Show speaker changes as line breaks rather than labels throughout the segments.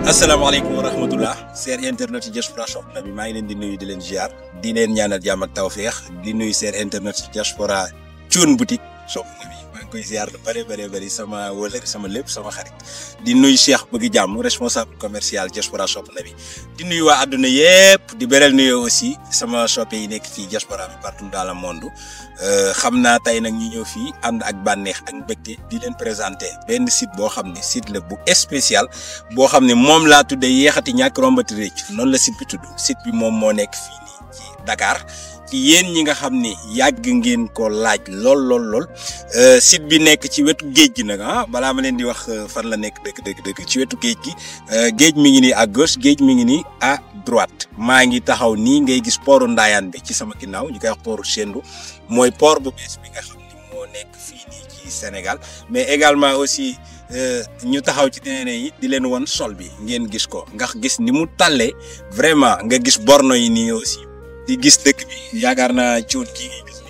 asalaamaaleykum wa rahmatullah seen internet yi diaspora shop na bi maa ngi leen di nuyu di leen ziar di leen ñaanal jàmm ak tawféex di nuyu seen internet yi diaspora Thioune boutique shop na bi maa ngi koy ziar lu bëri bëri bëri sama wëlër sama lépp sama xarit di nuyu Cheikh bëgg jàmm responsable commercial diaspora shop na bi di nuyu waa àdduna yëpp di beral nuyu aussi sama shoppe yi nekk fii diaspora bi partout dans le monde xam naa tey nag ñu ñëw fii ànd ak bànneex ak mbégte di leen présenté benn site boo xam ne site la bu spécial boo xam ne moom laa tuddee yéexati ñàkk rombati récc noonu la site bi tudd site bi moom moo nekk fii nii ci Dakar ci yéen ñi nga xam ne yàgg ngeen ko laaj lool lool lool site bi nekk ci wetu géej gi nag ah balaa ma leen di wax fan la nekk dëkk dëkk dëkk ci wetu géej gi géej mi ngi nii à gauche géej mi ngi nii à droite maa ngi taxaw nii ngay gis pooru Ndaayaan bi ci sama ginnaaw ñu koy wax pooru Sendou mooy port bu bees bi nga xam ni moo nekk fii nii ci Sénégal mais également aussi ñu taxaw ci terrain yi di leen won sol bi ngeen gis ko ndax gis ni mu tàllee vraiment nga gis borno yi nii aussi di gis dëkk bi yaakaar naa cuun kii ngay gis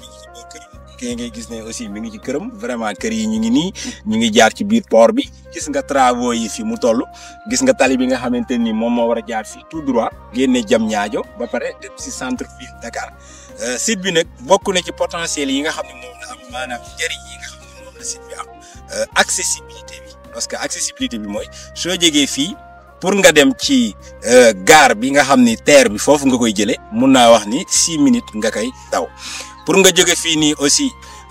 kii ngay gis ne aussi mi ngi ci këram vraiment kër yi ñu ngi nii ñu ngi jaar ci biir port bi gis nga travaux yi fi mu toll gis nga tali bi nga xamante ni moom moo war a jaar fii tout droit génne jam ñaajo ba pare dem si centre ville Dakar site bi nag bokk na ci potentiel yi nga xam ne moom la am maanaam njëriñ yi nga xam ne moom la site bi am accessibilité bi parce que accessibilité bi mooy soo jegee fii pour nga dem ci gare bi nga xam ni terre bi foofu nga koy jëlee mun naa wax ni six minutes nga koy daw pour nga jóge fii nii aussi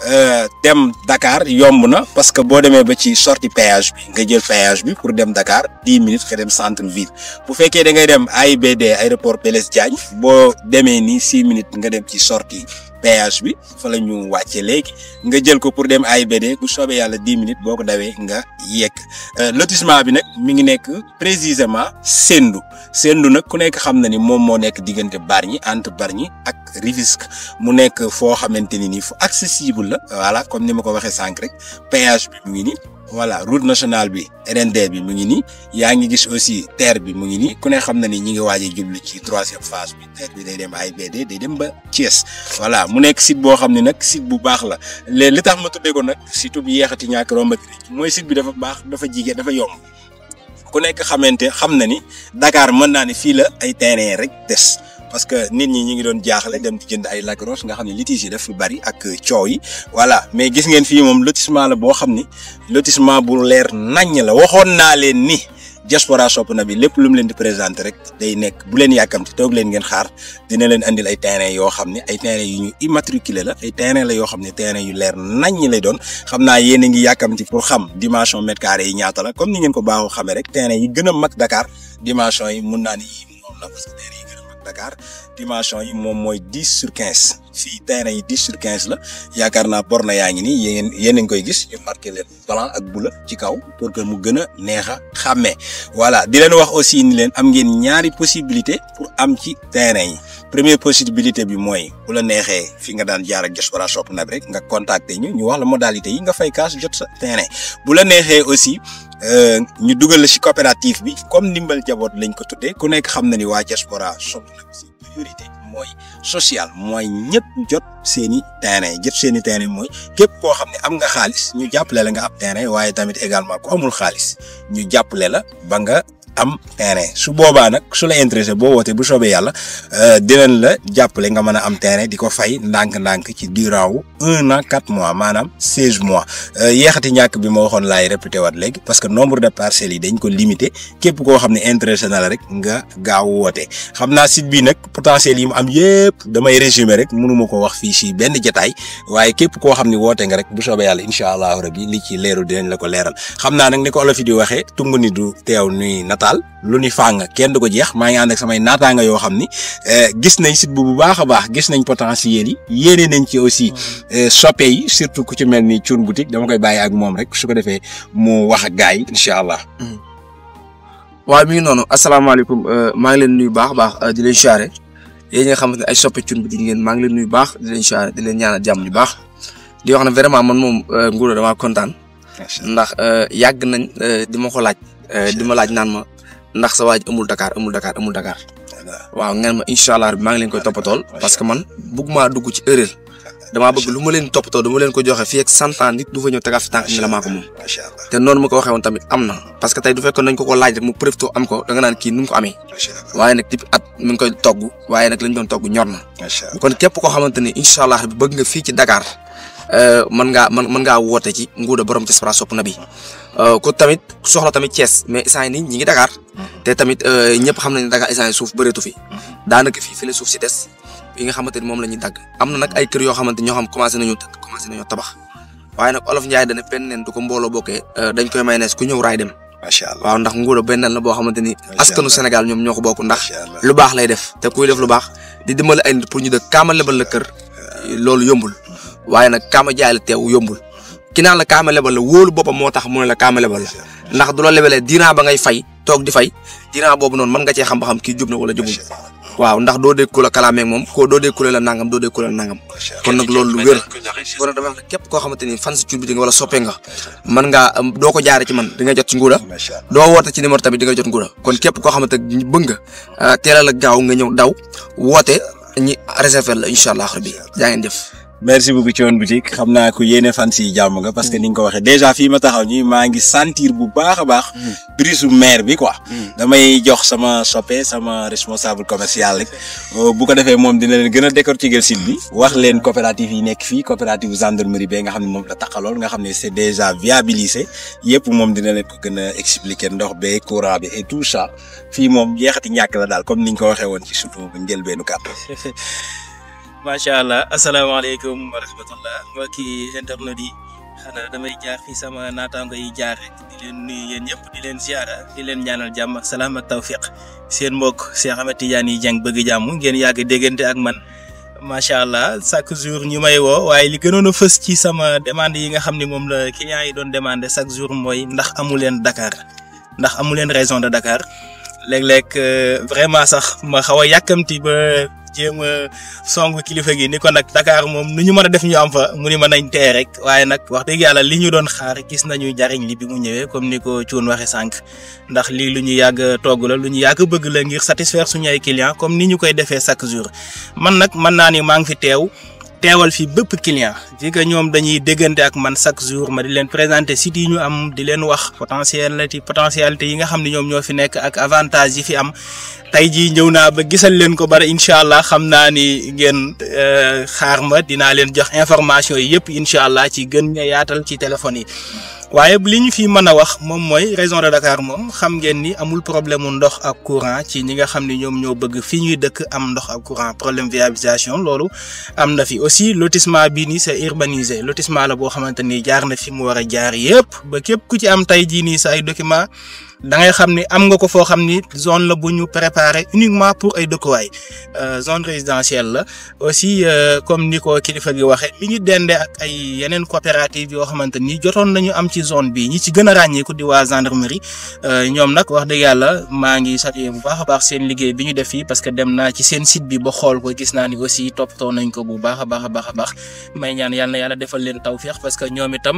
dem Dakar yomb na parce que boo demee ba ci sortie péage bi nga jël péage bi pour dem Dakar dix minutes nga dem centre ville bu fekkee da ngay dem AIBD aéroport Blaise Diagne boo demee nii six minutes nga dem ci sortie péage bi fa la ñu wàcce léegi nga jël ko pour dem AIBD bu soobee yàlla dix minutes boo ko dawee nga yegg lotissement bi nag mi ngi nekk précisément Sendou Sendou nag ku nekk xam na ni moom moo nekk diggante Bargny entre Bargny ak Rufisque mu nekk foo xamante ni nii fu accessible la voilà comme ni ma ko waxee sànq rek péage bi mu ngi nii voilà route nationale bi RND bi mu ngi nii yaa ngi gis aussi terre bi mu ngi nii ku ne xam na ni ñi ngi waaj a jublu ci troisième phase bi terre bi day dem AIBD day dem ba Thiès voilà mu nekk site boo xam ne nag site bu baax la léegi li tax ma tuddee ko nag site bu yeexati ñàkk rombati mooy site bi dafa baax dafa jigéen dafa yomb ku nekk xamante xam na ni Dakar mën naa ne fii la ay terrain rek des. parce que nit ñi ñi ngi doon jaaxle dem di jënd ay lagros nga xam ne litige yi daf fi bari ak coow yi voilà mais gis ngeen fii moom lotissement la boo xam ni lotissement bu leer naññ la waxoon naa leen ni diaspora shop na bi lépp lu mu leen di présenté rek day nekk bu leen yàkkamti toog leen ngeen xaar dina leen andil ay terrain yoo xam ne ay terrain yu ñu immatriculé la ay terrain la yoo xam ne terrain yu leer naññ lay doon xam naa yéen a ngi yàkkamti pour xam dimension mètre carré yi ñaata la comme ni ngeen ko baaxoo xamee rek terrain yi gën a mag Dakar dimension yi mun naa ni moom la parce que terrain yi gën a mag Dakar dimension yi moom mooy dix sur quinze fii terrain yi dix sur quinze la yaakaar naa borne yaa ngi nii yéen yéen a ngi koy gis ñu marqué leen blanc ak bleu ci kaw pour que mu gën a neex a xàmmee voilà di leen wax aussi ni leen am ngeen ñaari possibilité pour am ci terrain yi première possibilité bi mooy bu la neexee fi nga daan jaar ak diaspora shop na rek nga contacter ñu ñu wax la modalité yi nga fay kaas jot sa terrain bu la neexee aussi ñu dugal la ci coopérative bi comme ndimbal jaboot lañ ko tuddee ku nekk xam na ni waa diaspora shop na si priorité mooy social mooy ñëpp jot seeni terrain jot seeni terrain mooy képp koo xam ne am nga xaalis ñu jàppale la nga am terrain waaye tamit également ku amul xaalis ñu jàppale la ba nga am terrain su boobaa nag su la intéressé boo wootee bu soobee yàlla dinañ la jàppale nga mën a am terrain di ko fay ndànk-ndànk ci durant wu un an quatre mois maanaam seize mois yeexati ñàkk bi ma waxoon laay répété waat léegi parce que nombre de parcelles yi dañ ko limité képp koo xam ne intéressé na la rek nga gaaw woote xam naa site bi nag potentiel yi mu am yëpp damay résumer rek mënuma ko wax fii si benn jataay waaye képp koo xam ne woote nga rek bu soobee yàlla incha allahu rabi li ci leeru dinañ la ko leeral xam naa nag ni ko olof yi di waxee tungu ni du teew nuy nataal lu ni fàng kenn du ko jeex maa ngi ànd ak samay naataanga yoo xam ni gis nañ site bu bu baax a baax gis nañ potentiel yi yéene nañ ci aussi soppe yi surtout ku ci mel ni Thioune boutique dama koy bàyyi ak moom rek su ko defee mu wax ak gars yi incha allah.
waaw mi ngi noonu asalaamaaleykum maa ngi leen nuyu baax a baax di leen siyaare yéen nga xamante ne ay soppe Thioune boutique ngeen maa ngi leen nuyu baax di leen siyaare di leen ñaanal jàmm bu baax di wax ne vraiment man moom Ngouda damaa kontaan. ndax yàgg nañ di ma ko laaj. di ma laaj naan ma ndax sa waaj amul Dakar amul Dakar amul Dakar. waaw ngeen ma incha allah maa ngi leen koy toppatool parce que man bëgg maa dugg ci erreur damaa bëgg lu ma leen toppatoo du ma leen ko joxe fii ak cent ans nit du fa ñëw tegaat fi tànk ni la maa ko moom
macha allah
te noonu ma ko waxee woon tamit am na parce que tey du fekkoon nañ ko ko laaj rek mu profité am ko da nga naan kii nu mu ko amee
macha allah
waaye nag depuis at mi ngi koy togg waaye nag lañ doon togg ñor na
macha allah
kon képp koo xamante ni incha allah bi bëgg nga fii ci Dakar mën ngaa mën mën ngaa woote ci nguuda borom Diaspora sopp na bi ku tamit soxla tamit Thiès mais instant nii ñi ngi Dakar te tamit ñëpp xam nañ ne Dakar instant suuf bëreetu fi daanaka fii fi la suuf si des yi nga xamante ni moom la ñuy dagg am na nag ay kër yoo xamante ñoo xam commencé nañu dëkk commencé nañoo tabax waaye nag olof Njaay dana benn neen du ko mbooloo bokkee dañ koy may nees ku ñëw raay dem
macha allah
waaw ndax nguuda benn la boo xamante ni askanu Sénégal ñoom ñoo ko bokk ndax
macha allah
lu baax lay def te kuy def lu baax di dimbali ay nit pour ñu dëkk kaama lebal la kër loolu yombul waaye nag kaama jaay la teew yombul ki naan la kaama lebal la wóolu boppam moo tax mu ne la kaama lebal la ndax du la lebalee diiran ba ngay fay toog di fay diiran boobu noonu mën nga cee xam ba xam kii jub na wala jubul waaw ndax doo dégg ku la kalaameeg moom ko doo dégg ku la nangam doo dégg ku la nangam kon nag loolu lu wér kon nag dama wax ne képp koo xamante ni fan si cuur bi di nga wala soppee nga mën ngaa doo ko jaare ci man di nga jot ci nguuda
macha allah
doo woote ci numéro tamit di nga jot nguuda kon képp koo xamante ni bëgg nga teelal ak gaaw nga ñëw daw woote ñi réserver la incha allah rabbi jaa ngeen jëf
merci beaucoup Thione Boutique xam naa ko yéene fan si jàmm nga parce que ni nga ko waxee déjà fii ma taxaw nii maa ngi sentir bu baax a baax brise maire bi quoi damay jox sama soppe sama responsable commercial rek bu ko defee moom dina leen gën a décortiquer site bi wax leen coopérative yi nekk fii coopérative gendarmerie ba nga xam ne moom la taxalool nga xam ne c'est déjà viabilisé yëpp moom dina leen ko gën a expliquer ndox be courant bi et tout ça fii moom jeexati ñàkk la daal comme ni ñu ko waxee woon ci surtout njëlbeenu kàddu
macha allah asalaamaaleykum wa rahmatullah mbokki internet yi xanaa damay jaar fi sama naataango yi jaar rek di leen nuyu yéen ñëpp di leen ziara di leen ñaanal jàmm ak salaam ak tawfiq seen mbokk Cheikh Ahmed Tidiane Dieng bëgg jàmm ngeen yàgg déggante ak man macha allah chaque jour ñu may woo waaye li gënoon a fës ci sama demande yi nga xam ne moom la clients yi doon demandé chaque jour mooy ndax amu leen Dakar ndax amu leen raison de Dakar léeg-léeg vraiment sax ma xaw a yàkkamti ba. jéem a song kilifa gi ni ko nag Dakar moom nu ñu mën a def ñu am fa mu ni mën nañ tee rek waaye nag wax dëgg yàlla li ñu doon xaar gis nañu jariñ li bi mu ñëwee comme ni ko Thione waxe sànq ndax lii lu ñu yàgg togg la lu ñu yàgg bëgg la ngir satisfaire suñu ay clients comme ni ñu koy defee chaque jour man nag mën naa ni maa ngi fi teew teewal fi bépp client fi que ñoom dañuy déggante ak man chaque jour ma di leen présenter sites yi ñu am di leen wax potentialité potentialité yi nga xam ne ñoom ñoo fi nekk ak avantage yi fi am tey jii ñëw naa ba gisal leen ko bari incha allah xam naa ni ngeen xaar ma dinaa leen jox information yi yëpp incha allah ci gën nga yaatal ci téléphone yi waaye li ñu fi mën a wax moom mooy région de Dakar moom xam ngeen ni amul problème mu ndox ak courant ci ñi nga xam ne ñoom ñoo bëgg fi ñuy dëkk am ndox ak courant problème viabilisation loolu am na fi aussi lotissement bii nii c'est urbanisé lotissement la boo xamante ni jaar na fi mu war a jaar yëpp ba képp ku ci am tey jii nii sa ay document da ngay xam ni am nga ko foo xam ni zone la bu ñu préparé uniquement pour ay dëkkuwaay zone résidentielle la aussi comme ni ko kilifa gi waxee li ñu dende ak ay yeneen coopérative yoo xamante ni jotoon nañu am ci zone bi ñi ci gën a ràññeeku di waa gendarmerie ñoom nag wax dëgg yàlla maa ngi saluer bu baax a baax seen liggéey bi ñu def fii parce que dem naa ci seen site bi ba xool ko gis naa ni aussi toppatoo nañ ko bu baax a baax a baax a baax may ñaan yàlla na yàlla defal leen tawféex parce que ñoom itam.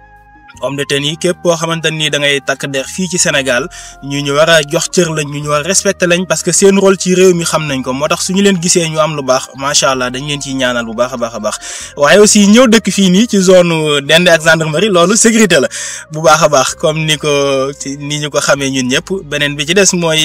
homme de tenue yi képp koo xamante ni da ngay takk der fii ci Sénégal ñu ñu war a jox cër lañ ñu ñu war a respecté lañ parce que seen rôle ci réew mi xam nañ ko moo tax suñu leen gisee ñu am lu baax macha allah dañ leen ciy ñaanal bu baax a baax a baax waaye aussi ñëw dëkk fii nii ci zone Dende ak gendarmerie loolu sécurité la bu baax a baax comme ni ko ni ñu ko xamee ñun ñëpp beneen bi ci des mooy.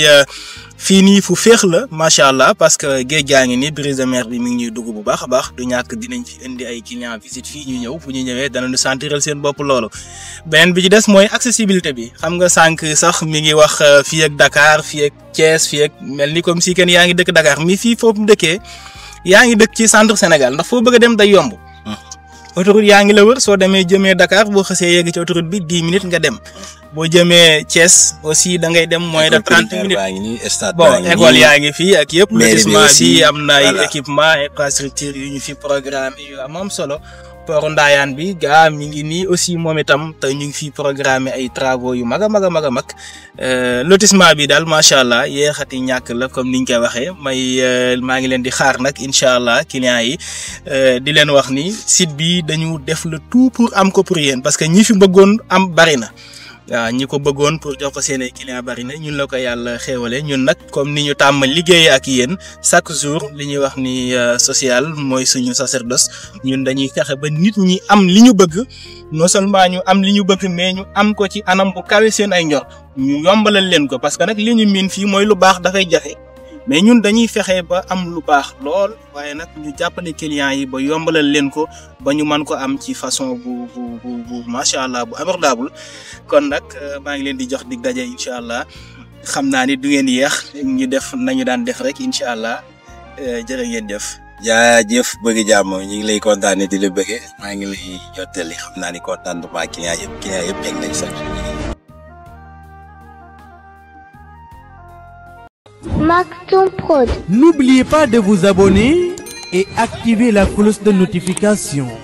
fii nii fu féex la macha allah parce que géej gaa ngi ni brise de mer bi mi ngi ñuy dugg bu baax a baax du ñàkk dinañ fi indi ay clients visite fii ñu ñëw bu ñu ñëwee danañu sentiral seen bopp loolu. beneen bi ci des mooy accessibilité bi xam nga sànq sax mi ngi wax fii ak Dakar fii ak Thiès fii ak mel ni comme si kenn yaa ngi dëkk Dakar mi fii foofu dëkkee yaa ngi dëkk ci centre Sénégal ndax foo bëgg a dem day yomb. autoroute yaa ngi la wër soo demee jëmee Dakar boo xasee yegg ci autoroute bi dix minutes nga dem boo jëmee Thiès aussi da ngay dem moins de trente minutes bon école yaa ngi fii ak yëpp lotissement bi am na ay équipement infrastructure yu ñu fi programme yu am am solo port Ndayane bi gaa mi ngi nii aussi moom itam te ñu ngi fi programme ay travaux yu mag a mag a mag a mag lotissement bi daal macha allah yéexati ñàkk la comme niñ koy waxee may maa ngi leen di xaar nag incha allah clients yi di leen wax ni site bi dañu def le tout pour am ko pour yéen parce que ñi fi bëggoon am bari na waaw ñi ko bëggoon pour jox ko seen ay client bari na ñun la ko yàlla xéewale ñun nag comme ni ñu tàmm liggéey ak yéen chaque jour li ñuy wax ni social mooy suñu sacerdoce ñun dañuy fexe ba nit ñi am li ñu bëgg non seulement ñu am li ñu bëgg mais ñu am ko ci anam bu kawe seen ay njort ñu yombalal leen ko parce que nag li ñu miin fii mooy lu baax dafay jafe mais ñun dañuy fexe ba am lu baax lool waaye nag ñu jàppale clients yi ba yombalal leen ko ba ñu mën ko am ci façon bu bu bu bu macha allah bu abordable kon nag maa ngi leen di jox dig daje incha allah xam naa ni du ngeen yéex ñu def nañu daan def rek incha allah jërë ngeen jëf.
jaajëf bëgg jàmm ñu ngi lay kontaanee di la bëggee maa ngi lay jottali xam naa ni contentement client yëpp client yëpp yegg nañ sax.
Maktoum Prod.
N'oubliez pas de vous abonner et activer la cloche de notification.